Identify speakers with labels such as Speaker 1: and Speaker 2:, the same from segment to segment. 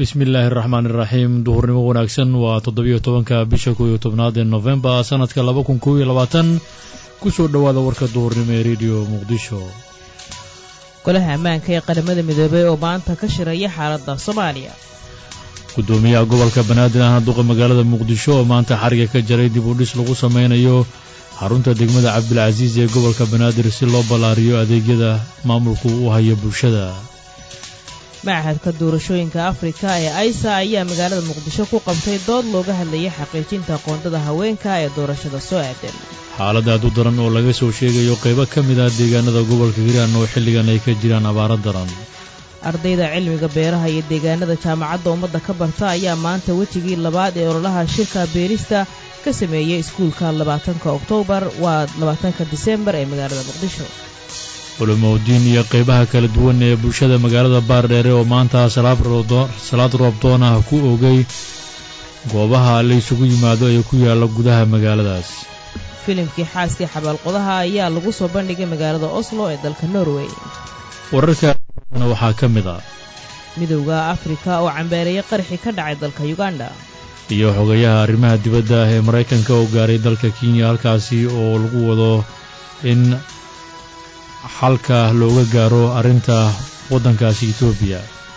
Speaker 1: bismi illaahi araxmaan iraxiim duhurnimo wanaagsan waa toddobiyo tobanka bisha kow iyo tobnaad ee nofembar sanadka laba kun kow iyo labaatan ku soo dhowaada warka duhurnimo ee rediyo muqdisho
Speaker 2: golaha ammaanka ee qaramada midoobey oo maanta ka shiraya xaaladda soomaaliya
Speaker 1: guddoomiyaha gobolka banaadir ahna duqa magaalada muqdisho oo maanta xariga ka jaray dib u dhis lagu samaynayo xarunta degmada cabdilcasiis ee gobolka banaadir si loo ballaariyo adeegyada maamulku u hayo bulshada
Speaker 2: machadka doorashooyinka afrika ee aisa ayaa magaalada muqdisho ku qabtay dood looga hadlayay xaqiijinta qoondada haweenka ee doorashada soo aadan
Speaker 1: xaalad aad u daran oo laga soo sheegayo qaybo ka mid ah deegaanada gobolka hiiraan oo xilligan ay ka jiraan abaaro daran
Speaker 2: ardayda cilmiga beeraha iyo deegaanada jaamacadda ummadda ka barta ayaa maanta wejigii labaad ee ololaha shirka beerista ka sameeyey iskuulka labaatanka oktoobar waa labaatanka disembar ee magaalada muqdisho
Speaker 1: culumowdiin iyo qaybaha kala duwan ee bulshada magaalada baardheere oo maanta salaad roobdoon ah ku ogay goobaha la isugu yimaado ee ku yaalla gudaha magaaladaas
Speaker 2: filimkii xaaskii xabaalqodaha ayaa lagu soo bandhigay magaalada oslo ee dalka norway
Speaker 1: wararkana waxaa ka mid ah
Speaker 2: midowda afrika oo cambeereeya qarxi ka dhacay dalka yuganda
Speaker 1: iyo xogayaha arrimaha dibadda ah ee maraykanka oo gaaray dalka kenya halkaasi oo lagu wado in xalka looga gaaro arrinta waddankaasi etoobiya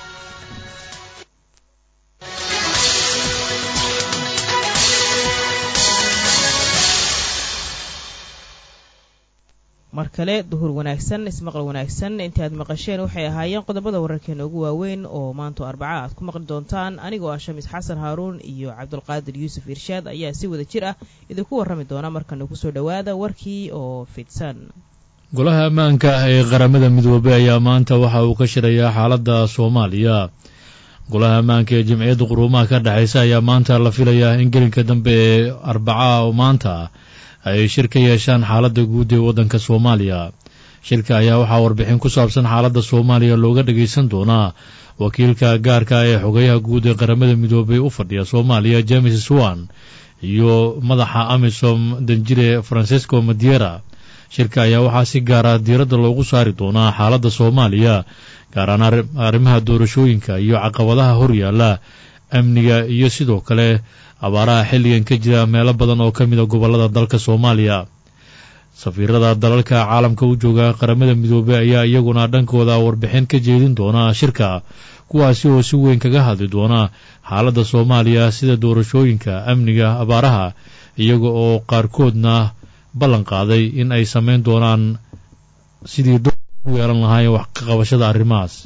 Speaker 2: mar kale duhur wanaagsan ismaqal wanaagsan intii aad maqasheen waxay ahaayeen qodobada wararkeena ugu waaweyn oo maanto arbaca aad ku maqli doontaan anigoo ah shamis xasan haaruun iyo cabdulqaadir yuusuf irshaad ayaa si wada jir ah idinku warrami doona markana kusoo dhowaada warkii oo fidsan
Speaker 1: golaha ammaanka ah ee qaramada midoobey ayaa maanta waxa uu ka shirayaa xaaladda soomaaliya golaha ammaanka ee jamciyadda quruumaha ka dhexaysa ayaa maanta la filayaa in gelinka dambe ee arbaca oo maanta ay shir ka yeeshaan xaaladda guud ee waddanka soomaaliya shirka ayaa waxaa warbixin ku saabsan xaaladda soomaaliya looga dhagaysan doonaa wakiilka gaarka ee xogayaha guud ee qaramada midoobey u fadhiya soomaaliya james swan iyo madaxa amisom danjire francesco madiera shirka ayaa waxaa si gaara diiradda loogu saari doonaa xaaladda soomaaliya gaaraan arrimaha doorashooyinka iyo caqabadaha horyaalla amniga iyo sidoo kale abaaraha xilligan ka jira meelo badan oo ka mida gobollada dalka soomaaliya safiirada dalalka caalamka u jooga qaramada midoobey ayaa iyaguna dhankooda warbixin ka jeedin doona shirka kuwaasi oo si weyn kaga hadli doona xaaladda soomaaliya sida doorashooyinka amniga abaaraha iyaga oo qaarkoodna ballan qaaday in ay samayn doonaan sidii dor u yeelan lahaayeen wax ka qabashada arrimahaas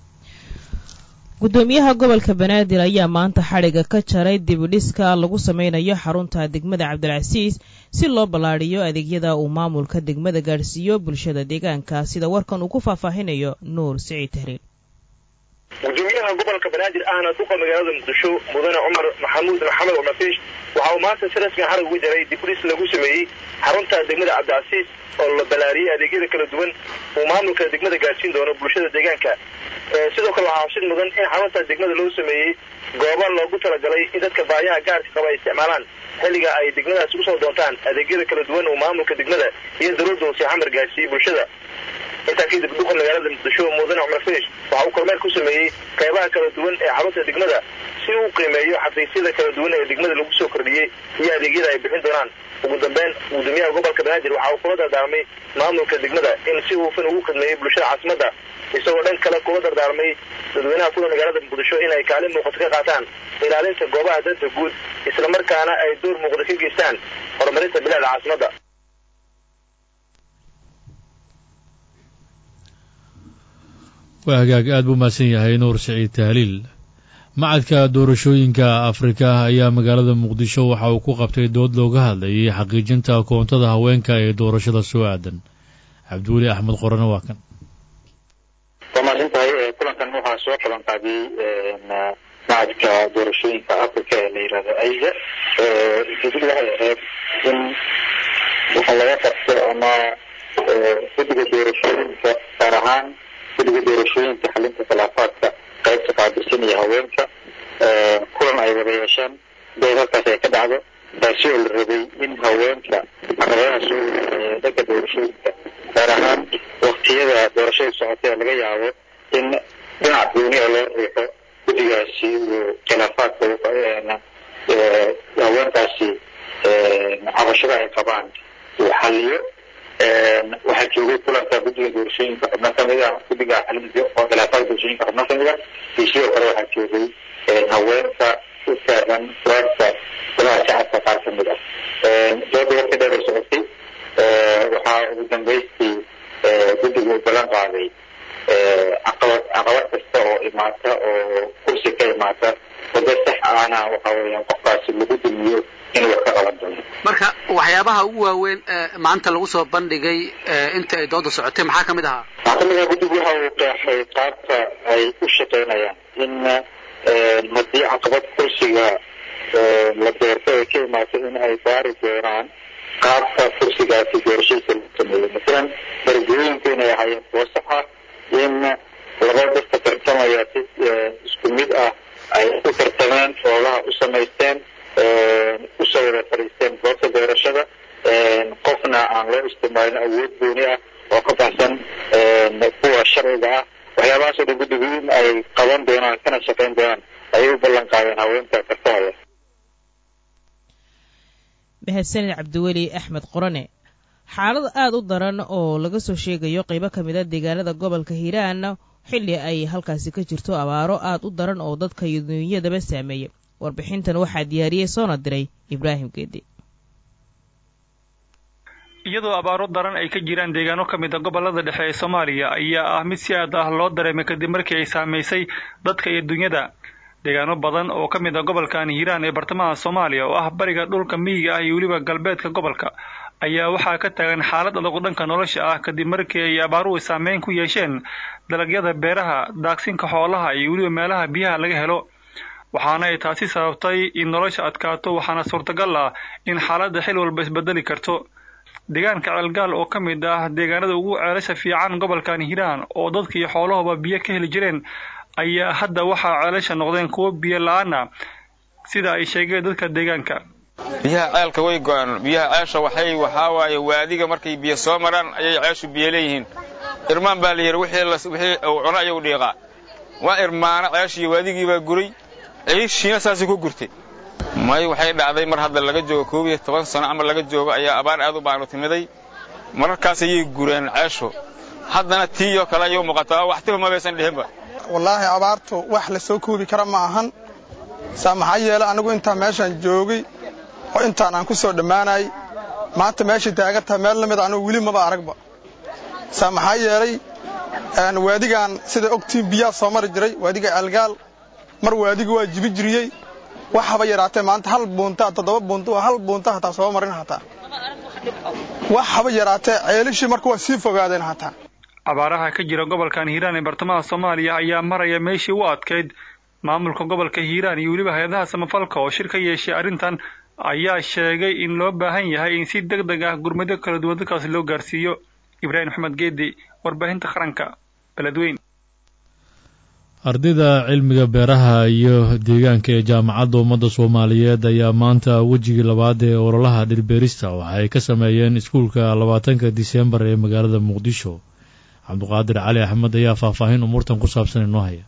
Speaker 2: guddoomiyaha gobolka banaadir ayaa maanta xadhiga ka jaray dibidhiska lagu samaynayo xarunta degmada cabdilcasiis si loo ballaadhiyo adeegyada uu maamulka degmada gaadhsiiyo bulshada deegaanka sida warkan uu ku faahfaahinayo nuur siciid tahriil
Speaker 3: gudoomiyaha gobolka banaadir ahna duqa magaalada muqdisho mudane cumar maxamuud maxamed cumarfiish waxa uu maanta si rasmiga xarig uga jaray dibdhis lagu sameeyey xarunta degmada cabdicasiis oo la ballaariyey adeegyada kala duwan uu maamulka degmada gaadhsiin doono bulshada deegaanka sidoo kale waxaa xusid mudan in xarunta degmada loo sameeyey gooba loogu talagalay in dadka baayaha gaarka qaba ay isticmaalaan xilliga ay degmadaasi usoo doontaan adeegyada kala duwan uu maamulka degmada iyo dowladda hoose xamar gaadhsiiyey bulshada intaa kadib duqa magaalada muqdisho mudane cumar fiish waxa uu kormeer ku sameeyey qaybaha kala duwan ee xarunta degmada si uu qiimeeyo xafiisyada kala duwan ee degmada lagu soo kordhiyey iyo adeegyada ay bixin doonaan ugu dambeyn gudoomiyaha gobolka banaadir waxa uu kula dardaarmay maamulka degmada in si hufan ugu khidmeeyey bulshada caasimadda isagoo dhan kale kula dardaarmay dadweynaha kuda magaalada muqdisho inay kaalin muuqato ka qaataan ilaalinta goobaha danta guud islamarkaana ay door muuqda ka geystaan horumarinta bilicda caasimadda
Speaker 1: waa hagaag aad buu mahadsan yahay nuur siciid tahliil macadka doorashooyinka afrika ayaa magaalada muqdisho waxa uu ku qabtay dood looga hadlayay xaqiijinta koontada haweenka ee doorashada soo aadan cabdiweli axmed qorane waa kan
Speaker 4: waa mahadsantahay kulankan waxaa soo qaban qaadiyey macadka doorashooyinka africa ee la yihahdo aiza ujeedadu waxay ahayd in waxa laga qabto ama guddiga doorashooyinka gaar ahaan guddiga doorashooyinka xalinta khilaafaadka qaybta qaabilsan iyo haweenka kulan ay wada yeeshaan dood halkaas ay ka dhacdo taasi oo la rabay in haweenka caqabadaha soo wadaaya dhanka doorashooyinka gaar ahaan waktiyada doorashada socotay laga yaabo in dhinac gooni oo loo riixo guddigaasi uu khilaafaadka haweenkaasi cabashada ay qabaan uu xaliyo waxaa joogay kulanka guddiga doorashooyinka xubno kamid ah guddiga xalinta oo khilaafaadka doorashooyinka xubno kamid ah iyo sidoo kale waxaa joogay haweenka u taagan kuraasta golaha shacabka qaar kamid ah dooda warka dheer ay socotay waxaa ugu dambaystii guddigu u ballan qaaday caqabad caqabad kasta oo imaata oo kursi ka imaata wado sax ahna waxa weeyaan qofkaasi lagu dumiyo inuu wax ka qaban doono
Speaker 5: marka waxyaabaha ugu waaweyn maanta lagu soo bandhigay inta ay dooda socotay maxaa kamid ahaa
Speaker 4: waxaa kamid aha guddigu waxa uu qeexay qaabka ay u shaqaynayaan in haddii caqabad kursiga la doorto ay ka imaato in ay baari doonaan qaabka kursigaasi doorashadiisa loo sameeyo masalan darajooyinku inay ahaayeen kuwo sax ah in laba dadka tartamaya si isku mid ah ay u tartameen xoolaha u samaysteen usoo wada fadhiisteen goobta doorashada qofna aan loo isticmaalin awood gooni ah oo ka baxsan kuwa sharciga ah waxyaabahaasoo dhan guddigu in ay qaban doonaan kana shaqayn doonaan ayay u ballan qaadeen haweenka tartamaya
Speaker 2: mahadsanid cabdiweli axmed qorane xaalad aada u daran oo laga soo sheegayo qaybo ka mid a deegaanada gobolka hiiraan xilli ay halkaasi ka jirto abaaro aada u daran oo dadka iyo duunyadaba saameeyay warbixintan waxaa diyaariyey soona diray ibraahim geedi
Speaker 6: iyadoo abaaro daran ay ka jiraan deegaano ka mid a gobolada dhexe ee soomaaliya ayaa ah mid si aad ah loo dareemay kadib markii ay saamaysay dadka iyo dunyada deegaano badan oo ka mid a gobolkan hiiraan ee bartamaha soomaaliya oo ah bariga dhulka miyiga ah iyo weliba galbeedka gobolka ayaa waxaa ka taagan xaalad adag dhanka nolosha ah kadib markii ay abaaruhu saameyn ku yeesheen dalagyada beeraha daaqsinka xoolaha iyo weliba meelaha biyaha laga helo waxaana ay taasi sababtay in nolosha adkaato waxaana suurtagal ah in xaaladda xil walba isbedeli karto deegaanka ceelgaal oo ka mid ah deegaanada ugu ceelasha fiican gobolkan hiiraan oo dadka iyo xoolahuba biyo ka heli jireen ayaa hadda waxaa ceelasha noqdeen kuwo biyo la-aan ah sida ay sheegeen dadka deegaanka
Speaker 7: biyaha ceelka way go-aan biyaha ceesha waxay waxaa waaye waadiga markay biyo soo maraan ayay ceeshu biyo leeyihiin irmaan baa la yidhi wixii uu cuno ayuu dhiiqaa waa irmaana ceeshii waadigii baa guray ciishiina saasay ku gurtay may waxay dhacday mar hadda laga joogo koob iyo toban sano ama laga joogo ayaa abaar aad u baanu timiday mararkaas ayay gureen ceeshu haddana tiiyoo kale ayuu muuqataa waxtiba mabaysan dhihinba
Speaker 8: wallaahi abaartu wax la soo koobi kara ma ahan saa maxaa yeele anigu intaan meeshaan joogay oo intaan aan ku soo dhammaanayay maanta meeshay taagan tahay meel la mid anugu weli maba aragba saa maxaa yeelay waadigaan sida ogtiin biyaa soo mari jiray waadiga ceelgaal mar waadiga waa jibi jiriyey wax haba yaraatee maanta hal buunta toddoba buunta hal buunta hataa soo marin hataa wax haba yaraatee ceelishii marka waa sii fogaadeen hataa
Speaker 6: abaaraha ka jira gobolkan hiiraan ee bartamaha soomaaliya ayaa maraya meeshii u adkayd maamulka gobolka hiiraan iyo weliba hay-adaha samafalka oo shir ka yeeshay arrintan ayaa sheegay in loo baahan yahay in si deg deg ah gurmado kala duwan dadkaasi loo gaarsiiyo ibraahim maxmed geedi warbaahinta qaranka beledweyn
Speaker 1: ardayda cilmiga beeraha iyo deegaanka ee jaamacadda ummadda soomaaliyeed ayaa maanta wejigii labaad ee ololaha dhirbeerista waxa ay ka sameeyeen iskuulka labaatanka diseembar ee magaalada muqdisho cabduqaadir cali axmed ayaa faahfaahin umuurtan ku saabsan inoo haya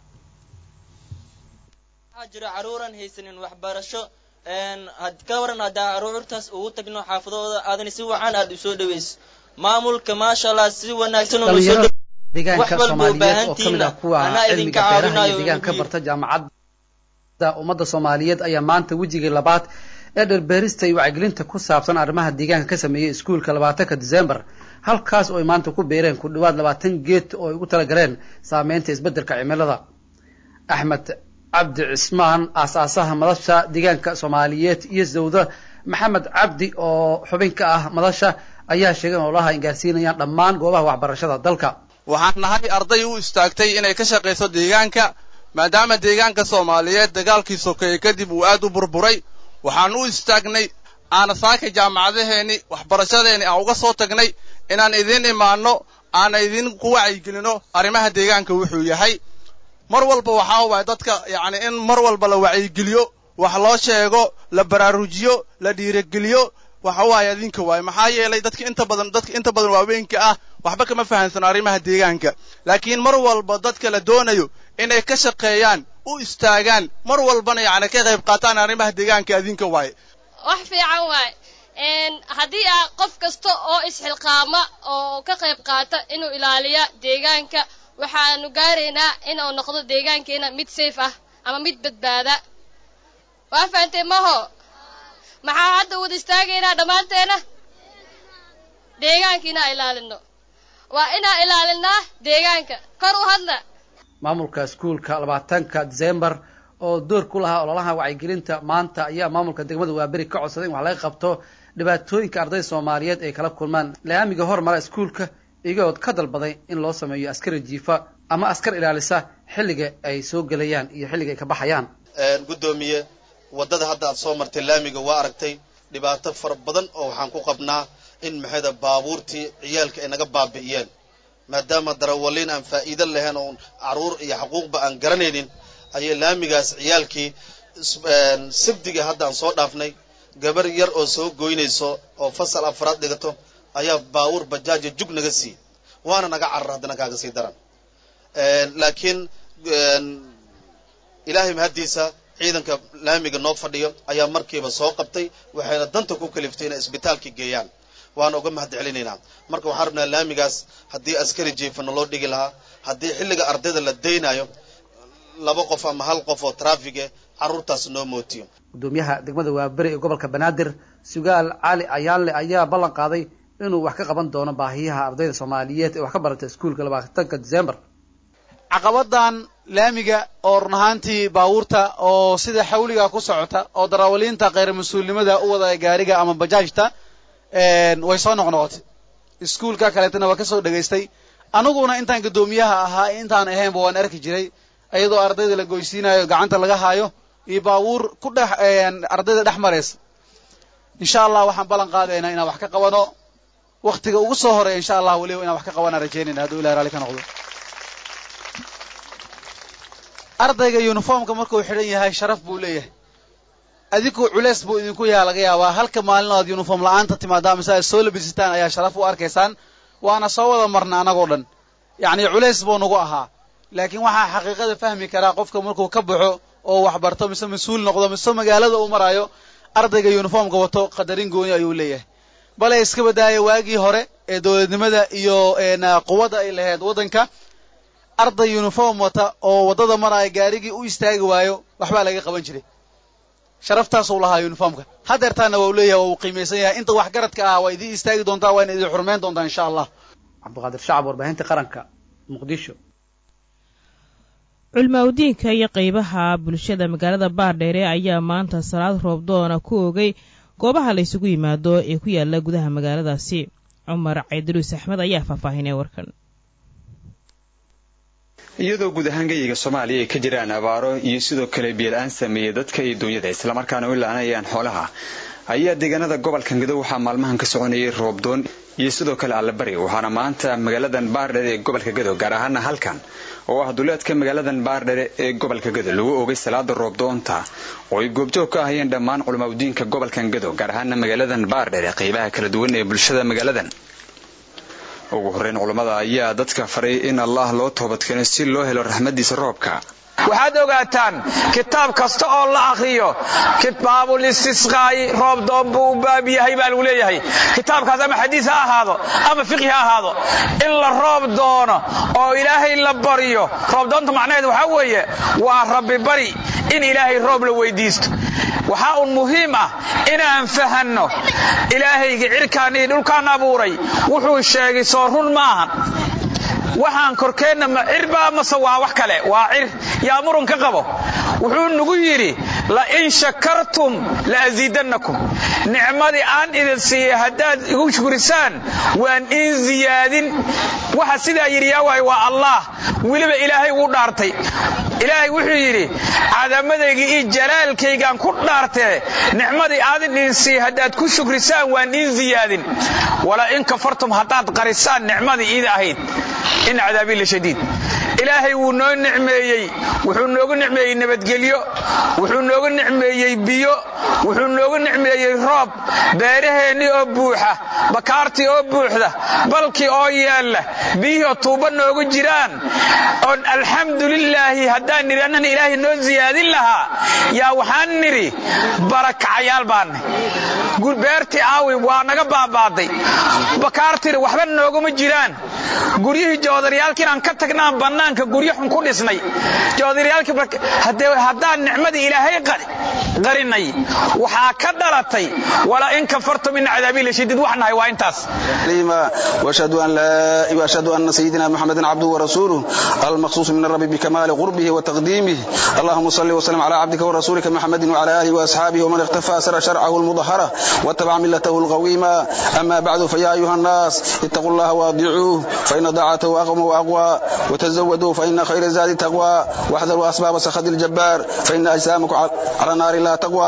Speaker 9: waxaa jira caruuran haysanin waxbarasho ka waran haddaa caruurtaas ugu tagno xaafadooda aadan si wacan aad u soo dhaweyso maamulka maasha allah si wanaagsan
Speaker 5: deegaanka soomaaliyeed oo ka mid ah kuwa cilmiga beeraha iyo deegaanka ka barta jaamacadda ummadda soomaaliyeed ayaa maanta wejigii labaad ee dherbeerista iyo wacyigelinta ku saabsan arrimaha deegaanka ka sameeyey iskuulka labaatanka disembar halkaas oo ay maanta ku beereen ku dhawaad labaatan geed oo ay ugu talagaleen saameynta isbeddelka cimilada axmed cabdi cismaan aasaasaha madasha deegaanka soomaaliyeed iyo zawda maxamed cabdi oo xubin ka ah madasha ayaa sheegay in ololaha ay gaarsiinayaan dhammaan goobaha waxbarashada dalka
Speaker 10: waxaan nahay arday u istaagtay inay ka shaqayso deegaanka maadaama deegaanka soomaaliyeed dagaalkii sokeeye kadib uu aad u burburay waxaan u istaagnay aana saaka jaamacadaheenni waxbarashadeenni aan uga soo tagnay inaan idiin imaanno aana idinku wacyigelinno arrimaha deegaanka wuxuu yahay mar walba waxaa waaya dadka yacni in mar walba la wacyigeliyo wax loo sheego la baraarujiyo la dhiirigeliyo waxa waaye idinka waaye maxaa yeelay dadka inta badan dadka inta badan waaweynka ah waxba kama fahansano arrimaha deegaanka laakiin mar walba dadka la doonayo inay ka shaqeeyaan u istaagaan mar walbana yacni ka qayb qaataan arrimaha deegaanka adinka waaye
Speaker 11: wax fiican waaye haddii a qof kasta oo isxilqaama oo ka qayb qaata inuu ilaaliya deegaanka waxaanu gaaraynaa inuu noqdo deegaankeena mid safe ah ama mid badbaada waa fahantay maho maxaa hadda wada istaagaynaa dhammaanteena deegaanka inaa ilaalino waa inaa ilaalinaa deegaanka kor u hadla
Speaker 5: maamulka iskuulka labaatanka disembar oo door ku lahaa ololaha wacyigelinta maanta ayaa maamulka degmada waaberi ka codsaday in wax laga qabto dhibaatooyinka ardayda soomaaliyeed ay kala kulmaan laamiga hormara iskuulka iyagood ka dalbaday in loo sameeyo askari jiifa ama askar ilaalisa xilliga ay soo gelayaan iyo xilliga ay ka baxayaan
Speaker 12: guddoomiye waddada hadda aad soo martay laamiga waa aragtay dhibaato fara badan oo waxaan ku qabnaa in maxayda baabuurtii ciyaalka ay naga baabi'iyeen maadaama darawaliin aan faa'iido lahayn oon carruur iyo xaquuqba aan garanaynin ayay laamigaas ciyaalkii sabdiga hadda aan soo dhaafnay gabar yar oo soo goynayso oo fasal afraad dhigato ayaa baawur bajaaja jug naga sii waana naga carar haddana kaaga sii daran laakiin ilaahay mahaddiisa ciidanka laamiga noo fadhiyo ayaa markiiba soo qabtay waxayna danta ku kaliftay inay isbitaalka geeyaan waana uga mahad celinaynaa marka waxaan rabnaa laamigaas haddii askari jiifana loo dhigi lahaa haddii xilliga ardayda la daynayo laba qof ama hal qof oo traafige carruurtaas noo mootiyo
Speaker 5: gudoomiyaha degmada waaberi ee gobolka banaadir sugaal cali ayaanle ayaa ballan qaaday inuu wax ka qaban doono baahiyaha ardayda soomaaliyeed ee wax ka barata iskuulka labaatanka december
Speaker 13: caqabadan laamiga oo run ahaantii baabuurta oo sida xawliga ku socota oo darawaliinta kheyr mas-uulnimada u wada gaariga ama bajaajta way soo noqnoqotay iskuulka kaleetana waa ka soo dhegaystay aniguna intaan guddoomiyaha ahaa intaan ahaynba waan arki jiray iyadoo ardayda la goysiinayo gacanta laga haayo iyo baabuur ku dhex ardayda dhex maraysa insha allah waxaan ballan qaadaynaa inaan wax ka qabano waktiga ugu soo horeeya insha allah weliba inaan wax ka qabanaan rajaynayna hadduu ilahi raalli ka noqdo ardayga uniformka markuu xidhan yahay sharaf buu leeyahay adigu culeys buu idinku yaha laga yaabaa halka maalin aad uniform la-aanta timaadaa mise aad soo labisitaan ayaa sharaf u arkaysaan waana soo wada marna annagoo dhan yacni culeys buu nagu ahaa laakiin waxaa xaqiiqada fahmi karaa qofka markuu ka baxo oo wax barto mise mas-uul noqdo mise magaalada uu maraayo ardayga uniformka wato qadarin gooni ayuu leeyahay bale iska badaaya waagii hore ee dowladnimada iyo quwadda ay lahayd waddanka arday uniform wata oo waddada maraya gaarigii u istaagi waayo waxbaa laga qaban jiray sharaftaasuu lahaa uniformka hadeertaana waa u leeyahay waa uu qiimaysan yahay inta wax garadka ah waa idiin istaagi doontaa waa ina idin xurmeyn doontaa insha allah
Speaker 5: cabdiqaadir shacab warbaahinta qaranka muqdisho
Speaker 2: culmaawdiinka iyo qeybaha bulshada magaalada baardheere ayaa maanta salaad roobdoona ku ogay goobaha la ysugu yimaado ee ku yaala gudaha magaaladaasi cumar caydaruus axmed ayaa faahfaahinay warkan
Speaker 14: iyadoo guud ahaan gayiga soomaaliya ay ka jiraan abaaro iyo sidoo kale biyola-aan sameeyey dadka iyo duunyada islamarkaana u ilaanayaan xoolaha ayaa deegaanada gobolka gadow waxaa maalmahan ka soconayay roobdoon iyo sidoo kale allabari waxaana maanta magaaladan baardhere ee gobolka gadow gaar ahaana halkan oo ah duleedka magaaladan baardhere ee gobolka gadow lagu ogay salaada roobdoonta oo ay goobjoog ka ahayeen dhammaan culamaudiinka gobolkan gadow gaar ahaana magaaladan baardhere qeybaha kala duwan ee bulshada magaaladan ugu horreyn culammada ayaa dadka faray in allah loo toobadkeeno si loo helo raxmaddiisa roobka
Speaker 15: waxaad ogaataan kitaab kasta oo la akhriyo kitaabul istisqaa'i roob doon buu u baab yahay baa lagu leeyahay kitaabkaas ama xadiis ha ahaado ama fiqhi ha ahaado in la roob doono oo ilaahay la baryo roob doonta macnaheed waxaa weeye waa rabbi bari in ilaahay roob la weydiisto waxaa un muhiim ah inaan fahanno ilaahayga cirkaan iyo dhulkaan abuuray wuxuu sheegay soo run maahan waxaan korkeenna ma cirbaa mase waa wax kale waa cir yaa murun ka qabo wuxuu nagu yidhi la in shakartum la asiidannakum nicmadii aan idin siiyey haddaad igu shukrisaan waan in ziyaadin waxa sidaa yidhi yaa waay waa allah weliba ilaahay wuu dhaartay ilaahay wuxuu yidhi cadamadayga iyo jalaalkaygaan ku dhaartee nicmadii aadin idin siiyey haddaad ku shukrisaan waan in ziyaadin wala in kafartum haddaad qarisaan nicmadii iida ahayd in cadaabii la shadiid ilaahay wuu noo nicmeeyey wuxuu noogu nicmeeyey nabadgelyo wuxuu noogu nicmeeyey biyo wuxuu noogu nicmeeyey roob beeraheennii oo buuxa bakaartii oo buuxda balkii oo yaalla biyihii oo tuuba noogu jiraan oon alxamdulilaahi haddaan nidhi annan ilaahay noo siyaadin lahaa yaa waxaan nidhi barakacayaal baanne beertii aawi waa naga baabaaday bakaartiina waxba nooguma jiraan guryihii joodaryaalkii inaan ka tagnaan bannaanka guryo xun ku dhisnay joodaryaalkii haddaan nicmadii ilaahay qarinay waxaa ka dhalatay walaa in kafartum ina cadaabii lashadiid wax nahay waa intaas
Speaker 16: واشهد ان لا واشهد ان سيدنا محمدا عبده ورسوله المخصوص من الرب بكمال قربه وتقديمه اللهم صل وسلم على عبدك ورسولك محمد وعلى اله واصحابه ومن اختفى سر شرعه المظهره واتبع ملته القويمه اما بعد فيا ايها الناس اتقوا الله واطيعوه فان طاعته اقوم واقوى وتزودوا فان خير الزاد التقوى واحذروا اسباب سخط الجبار فان اجسامكم على النار لا تقوى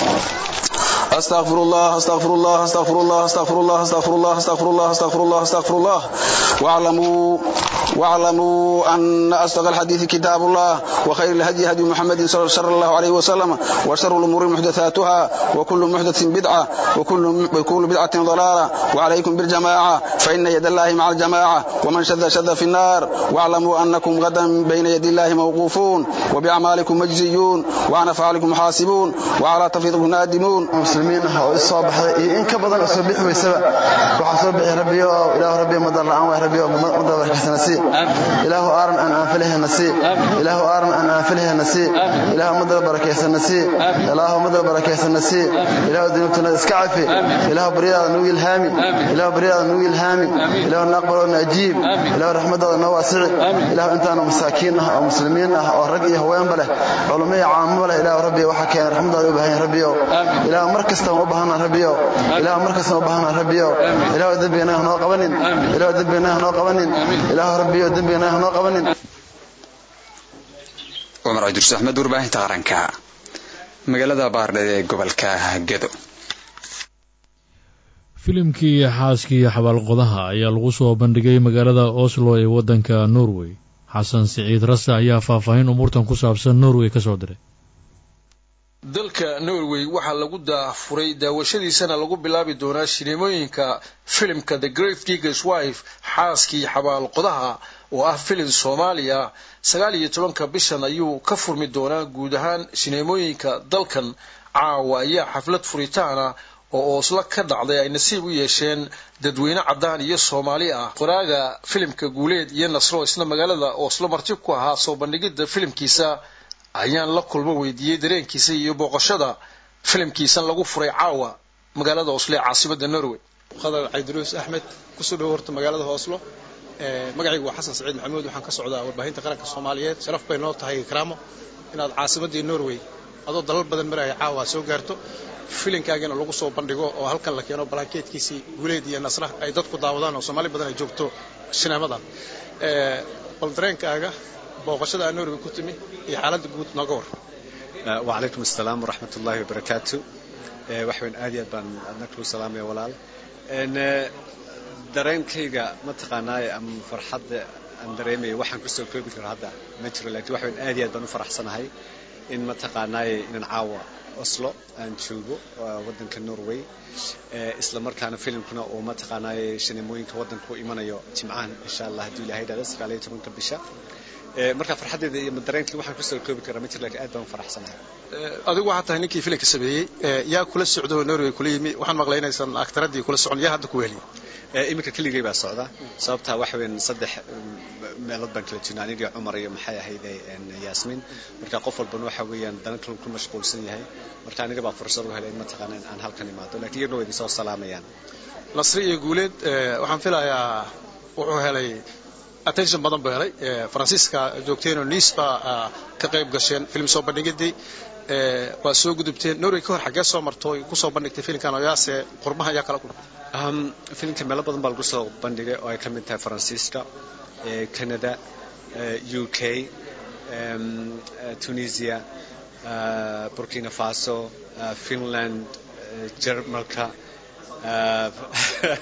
Speaker 16: استغفر الله استغفر الله استغفر الله استغفر الله استغفر الله استغفر الله استغفر الله استغفر الله واعلموا واعلموا ان اصدق الحديث كتاب الله وخير الهدي هدي محمد صلى الله عليه وسلم وشر الامور محدثاتها وكل محدث بدعه وكل وكل بدعه ضلاله وعليكم بالجماعه فان يد الله مع الجماعه ومن شذ شذ في النار واعلموا انكم غدا بين يدي الله موقوفون وباعمالكم مجزيون وعن افعالكم محاسبون وعلى تفيضكم نادمون
Speaker 17: muslimiin ah oo is soo baxday iyo in ka badan oo soo bixi weysaba waxaa soo bixi rabbiyo oo ilaahu rabbiyo madar la'aan waay rabbiyo madar barakaysa nasiib ilaahu aaran aan aanfilaha nasiib ilaahu aaran aan aanfilaha nasiib ilaahu madar barakaysa nasiib ilaahu madar barakaysa nasiib ilaahu dunuubtana iska cafi ilaahu baryadaada nugu ilhaami ilaahu baryadaada nugu ilhaami ilaahu naaqbal oo naajiib ilaahu raxmadaada noo waasici ilaahu intaanu masaakiin ah oo muslimiin ah oo rag iyo haweenba leh culummo iyo caamaba leh ilaahu rabbiyo waxaa keena raxmadaada u baahan yahay rabbiyo ilaahu mar kasta u baahanaa rabbiyo ilaahu mar kasta u baahanaa rabbiyo ilaahu dembigana ha noo qabanin ilaahu dembigana ha noo qabanin ilaahu rabbiyo dembigana ha noo qabanin
Speaker 14: cumar cabdirus axmed warbaahinta qaranka magaalada baardheed ee gobolka gedo
Speaker 1: filimkii xaaskii xabaalqodaha ayaa lagu soo bandhigay magaalada oslo ee waddanka norway xasan siciid rase ayaa faahfaahin umuurtan ku saabsan norway ka soo diray
Speaker 18: dalka norway waxaa lagu daafuray daawashadiisana lagu bilaabi doonaa shineemooyinka filimka the great gigas wife xaaskii xabaalqodaha oo ah filim soomaaliya sagaal iyo tobanka bishan ayuu ka furmi doonaa guud ahaan shineemooyinka dalkan caawa ayaa xaflad furitaana oo ooslo ka dhacday ay nasiib u yeesheen dadweyne caddaan iyo soomaali ah qoraaga filimka guuleed iyo nasro isna magaalada ooslo marti ku ahaa soo bandhigidda filimkiisa ayaan la kulmo weydiiyey dareenkiisa iyo booqashada filimkiisan lagu furay caawa magaalada oslo ee caasimada norway
Speaker 19: qadar cabdiruus axmed kusoo dhowo horta magaalada oslo magacaygu waa xasan saciid maxamuud waxaan ka socdaa warbaahinta qaranka soomaaliyeed sharaf bay noo tahay ikraamo inaad caasimadii norway adoo dalal badan maraya caawa soo gaarto filinkaagina lagu soo bandhigo oo halkan la keeno balaakeedkiisii guuleed iyo nasra ay dadku daawadaan oo soomaali badan ay joogto shineemadan bal dareenkaaga booqashada aa norway ku timi iyo xaaladda guud nooga war
Speaker 20: wacalaykum asalaam waraxmat ullaahi wabarakaatu waxweyn aad iyo aad baan adna kuu salaamaya walaal dareenkayga mataqaanaaye ama farxadda aan dareemaya waxaan kusoo koobi karo hadda ma jiro laakiin waxweyn aad iyo aad baan u faraxsanahay in mataqaanaaye inaan caawa oslo aan joogo waddanka norway isla markaana filimkuna uu mataqaanaaye shineemooyinka waddanka u imanayo jimcahan insha allah hadduu ilahay dhahdo sagaal iyo tobanka bisha marka farxaddeeda iyo dareenkii waxaan kusoo koobi karaa ma jiro laakiin aad baan u faraxsanahay
Speaker 19: adigu waxaa tahay ninkii filimka sameeyey yaa kula socdo oo norway kula yimi waxaan maqlay inaysan aktaradii kula socon yaa hadda ku weheliy
Speaker 20: iminka keligay baa socda sababtaa waxa weyn saddex meelood baan kala jirna anigii cumar iyo maxay ahayde yaasmiin marka qof walbana waxa weeyaan dana kale ku mashquulsan yahay marka aniga baa fursad u helay in mataqaana in aan halkan imaado laakiin iyaguna waa idin soo salaamayaan
Speaker 19: nasri iyo guuleed waxaan filayaa wuxuu helay attention badan buu helay faransiiska joogteenoo niis baa ka qayb gasheen film soo bandhigidii waa soo gudubteen norway ka hor xaggee soo marto ku soo bandhigtay filimkan oo yaase qurmaha ayaa kala kulmay
Speaker 20: filimka meelo badan baa lagu soo bandhigay oo ay ka mid tahay faransiiska canada u k tunisia burkina faso finland jermalka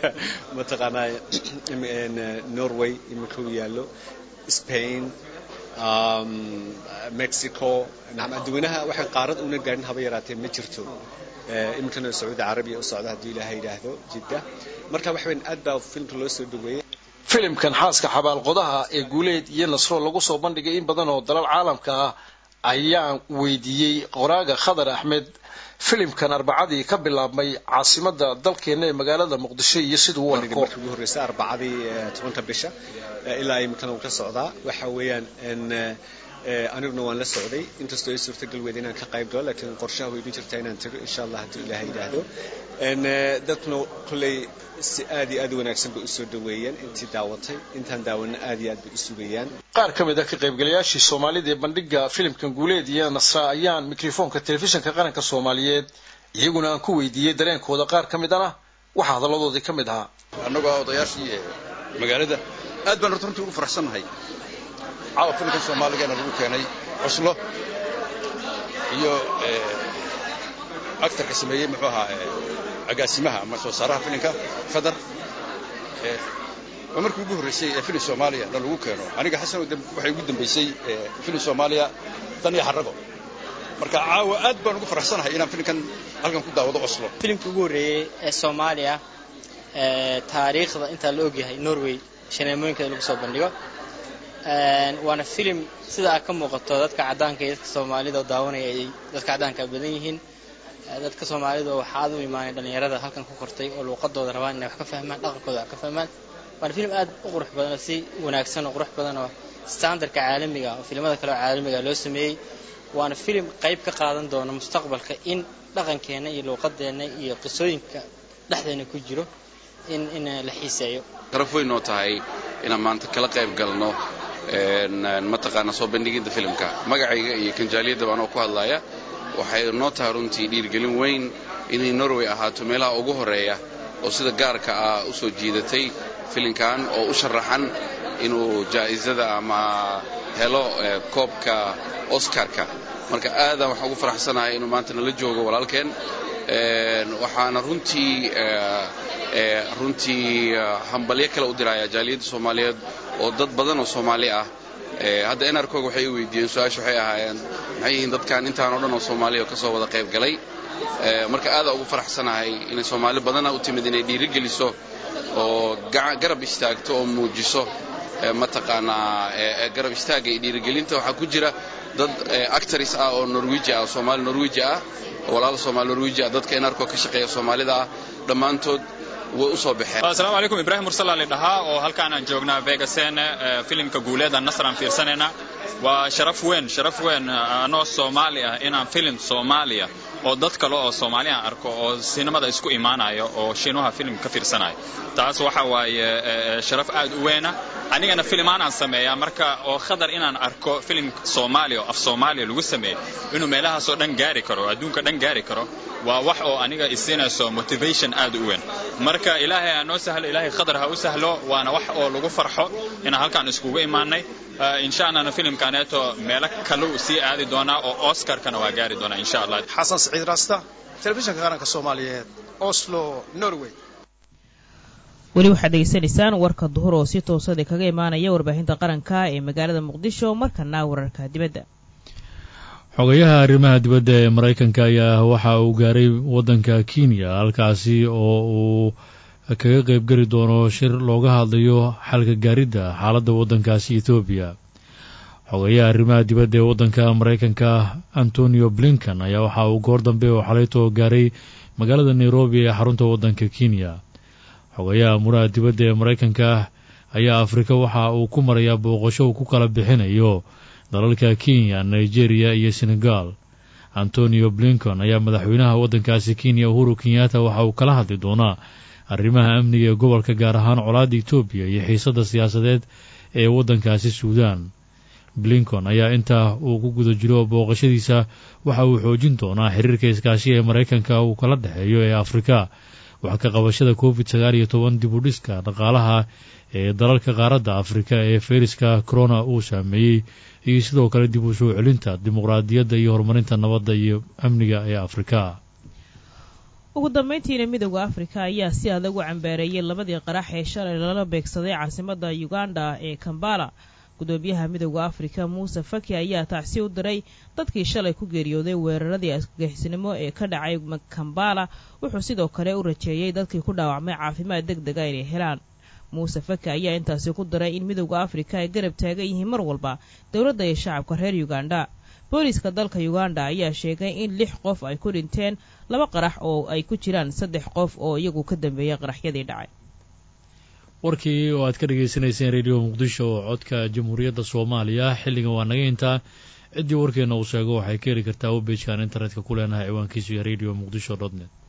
Speaker 20: mataqaanaa norway iminka u yaallo spain mexico adduweynaha waxaan qaarad una gaadhin haba yaraatee ma jirto iminkana sacuudi carabiya u socda haddii ilaahay yidhaahdo jidda marka waxa weyn aad baa filimka loo soo dhaweeyey
Speaker 18: filimkan xaaska xabaalqodaha ee guuleed iyo nasro lagu soo bandhigay in badan oo dalal caalamka ah ayaan weydiiyey qoraaga khadar axmed filimkan arbacadii ka bilaabmay caasimada dalkeena ee magaalada muqdisho iyo siduu u arko
Speaker 20: markii ugu horreysay arbacadii tobanka bisha ilaa iminkana uu ka socdaa waxa weeyaan aniguna waan la socday inkastoo ay suurtagal weyd inaan ka qayb galo laakiin qorshaha way idin jirtaa inaan tago insha allah haddii ilaahay yidhaahdo dadkuna kolley si aad iyo aad u wanaagsan bay usoo dhaweeyeen intii daawatay intaan daawana aad iyo aad bay u sugayaan
Speaker 18: qaar ka mid ah ka qaybgalayaashii soomaalida ee bandhiga filimkan guuleed iyo nasra ayaan mikrofoonka telefishinka qaranka soomaaliyeed iyaguna aan ku weydiiyey dareenkooda qaar ka midana waxaa hadalladoodii ka mid ahaa
Speaker 21: annagoo ah odayaashii magaalada aad baan horta runtii ugu faraxsannahay caawa filimkan soomaaligeena lagu keenay cuslo iyo actarka sameeyey muxuu ahaa agaasimaha ama soo saaraha filimka khadar waa markii ugu horreysay ee filim soomaaliya na lagu keeno aniga xasan waxay ugu dambaysay filim soomaaliya dan iyo xarago marka caawa aad baan ugu faraxsanahay inaan filimkan halkan ku daawado oslo
Speaker 22: filimkii ugu horreeyey ee soomaaliya taariikhda intaa la ogyahay norway shaneemooyinkeeda lagu soo bandhigo waana filim sida a ka muuqato dadka caddaanka iyo dadka soomaalida oo daawanaya ay dadka caddaanka badan yihiin dadka soomaalida waxaa aad u imaanay dhallinyarada halkan ku kortay oo luuqadooda rabaan inay wax ka fahmaan dhaqankooda wax ka fahmaan waana filim aad u qurux badan oo si wanaagsan oo qurux badan oo standardka caalamiga oo filimada kale oo caalamiga loo sameeyey waana filim qayb ka qaadan doona mustaqbalka in dhaqankeenna iyo luuqadeenna iyo qisooyinka dhexdeena ku jiro in in la xiiseeyo
Speaker 21: sharaf weyn oo tahay inaan maanta kala qayb galno mataqaana soo bandhiginta filimka magacayga iyo kanjaaliyadda anoo ku hadlaya waxay noo tahay runtii dhiirgelin weyn inay norway ahaato meelaha ugu horeeya oo sida gaarka ah u soo jiidatay filimkan oo u sharaxan inuu jaa'isada ama helo koobka oscarka marka aadaan waxaan ugu faraxsanahay inuu maanta nala joogo walaalkeen waxaana runtii runtii hambalyo kale u diraya jaaliyadda soomaaliyeed oo dad badan oo soomaali ah hadda enarkog waxay i weydiiyeen su-aasha waxay ahaayeen maxay yihiin dadkan intaan o dhan oo soomaaliya oo ka soo wada qayb galay marka aada ugu faraxsanahay inay soomaali badana u timid inay dhiirigeliso oo garab istaagto oo muujiso mataqaanaa garab istaagga iyo dhiirigelinta waxaa ku jira dad actors ah oo norweji ah soomaali norweji ah walaal soomaali norweji ah dadka enarkog ka shaqeeya soomaalida ah dhammaantood way u soo baxeen
Speaker 23: asalaamu calaykum ibraahim mursala lidhahaa oo halkaan aan joognaa vegasen filimka guuleeda nasr aan fiirsanayna waa sharaf weyn sharaf weyn anoo soomaali ah inaan filim soomaaliya oo dad kale oo soomaali aan arko oo sinimada isku imaanayo oo shiinuha filim ka fiirsanayo taas waxa waaye sharaf aad u weyna anigana filimaan aan sameeyaa marka oo khadar inaan arko filim soomaaliya oo af soomaaliya lagu sameeyo inuu meelahaasoo dhan gaari karo adduunka dhan gaari karo waa wax oo aniga isiinayso motivation aad u weyn marka ilaahay ha noo sahlo ilaahay khadar ha u sahlo waana wax oo lagu farxo inaan halkaan iskugu imaanay insha allahna filimkaneeto meelo kale sii aadi doonaa oo oscarkana waa gaari doonaa insha allah
Speaker 19: xasan saciid raasta telefishinka qaranka soomaaliyeed oslo norway
Speaker 2: weli waxaad degeysanaysaan warka duhur oo si toosada kaga imaanaya warbaahinta qaranka ee magaalada muqdisho markana wararka dibadda
Speaker 1: xogayaha arrimaha dibadda ee maraykanka ayaa waxa uu gaaray waddanka kenya halkaasi oo uu kaga qaybgeli doono shir looga hadlayo xalka gaaridda xaaladda waddankaasi ethoobiya xogayaha arrimaha dibadda ee waddanka maraykanka antonio blinkan ayaa waxa uu goor dambe oo xalaytoo gaaray magaalada nairobi ee xarunta waddanka kenya xogayaha muraha dibadda ee maraykanka ayaa afrika waxa uu ku marayaa booqasho uu ku kala bixinayo dalalka kenya nigeria iyo senegal antonio blinkan ayaa madaxweynaha waddankaasi kenya uhuru kenyatta waxa uu kala hadli doonaa arrimaha amniga ee gobolka gaar ahaan colaadda etoobiya iyo xiisadda siyaasadeed ee waddankaasi suudaan blinkon ayaa intaa uu ku guda jiro booqashadiisa waxa uu xoojin doonaa xiriirka iskaashi ee maraykanka uu kala dhexeeyo ee afrika wax ka qabashada covid sagaal iyo toban dib u dhiska dhaqaalaha ee dalalka qaaradda afrika ee fayraska corona uu saameeyey iyo sidoo kale dib u soo celinta dimuqraadiyadda iyo horumarinta nabadda iyo amniga ee afrika
Speaker 2: ugu dambeyntiina midooda afrika ayaa si adag u cambaareeyey labadii qarax ee shalay lala beegsaday caasimadda uganda ee kambala gudoomiyaha midooda afrika muuse faki ayaa tacsi u diray dadkii shalay ku geeriyooday weeraradii argagixisnimo ee ka dhacay kambala wuxuu sidoo kale u rajeeyey dadkii ku dhaawacmay caafimaad deg dega inay helaan muuse faki ayaa intaasi ku diray in midooda afrika ay garab taagan yihiin mar walba dowladda iyo shacabka reer uganda booliiska dalka uganda ayaa sheegay in lix qof ay ku dhinteen laba qarax oo ay ku jiraan saddex qof oo iyagu ka dambeeyay qaraxyadii dhacay
Speaker 1: warkii oo aad ka dhagaysanayseen rediyo muqdisho oo codka jamhuuriyadda soomaaliya xilligan waa naga intaa ciddii warkeena uu sheego waxay ka heli kartaa webejkan internetka ku leenahay ciwaankiisu iyo radio muqdisho dot net